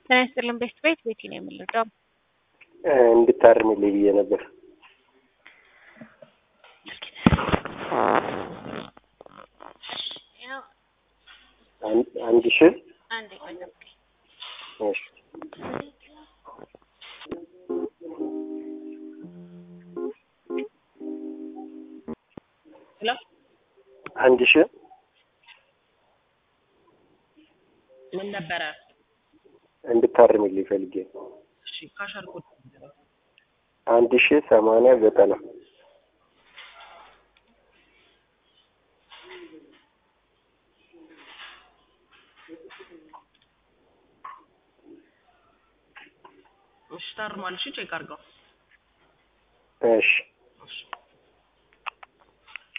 ጤና ይስጥልን ቤት ቤት ቤቲ ነው የምንረዳው። እንድታርምልኝ ብዬ ነበር። ያው አንድ- አንድ ሺህ አንድ ቆይ ጠብቀኝ። እሺ ሄሎ አንድ ሺህ ምን ነበረ? እንድታርምልኝ ፈልጌ ነው። እሺ ካሸር ኮድ አንድ ሺህ ሰማንያ ዘጠና እሺ ታርሟል። እሺ ቼክ አድርገው። እሺ